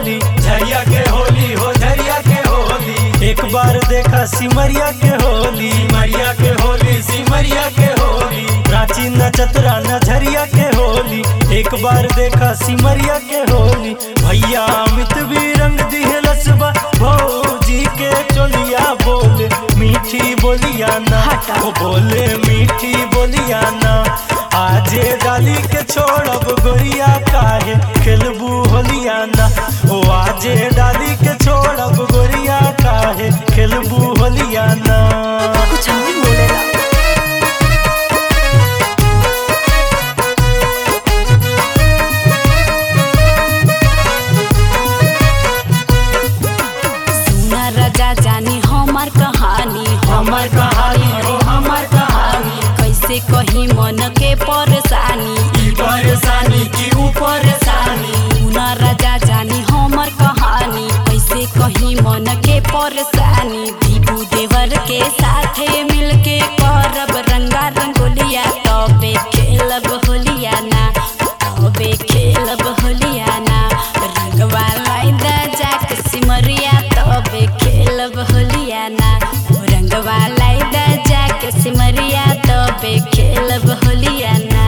होली झरिया के होली हो झरिया के होली एक बार देखा सिमरिया के होली सिमरिया के होली सिमरिया के होली रांची न चतरा न झरिया के होली एक बार देखा सिमरिया के होली भैया अमित भी रंग दिहलस बा भौजी के चोलिया बोले मीठी बोलिया ना ओ बोले मीठी बोलिया ना आजे डाली के छोड़ब गोरिया काहे खेलबू होलिया ना ओ आजे डाली के छोड़ब गोरिया काहे खेलबू होलिया ना कुछ हम भी बोलेला सुना राजा जानी हमार कहानी हमार कहानी हो हमार कहानी कैसे कही मन के परेशानी ई परेशानी की ऊ परेशानी सुना राजा जानी हमार कहानी कैसे कही मन के परेशानी दीपू देवर के साथे मिलके करब रंगा रंगोलिया तबे खेलब होलिया ना तबे खेलब होलिया ना रंगवा लाइदा जाके सिमरिया तबे खेलब होलिया ना रंगवा लाइदा जाके सिमरिया तबे खेलब होलिया ना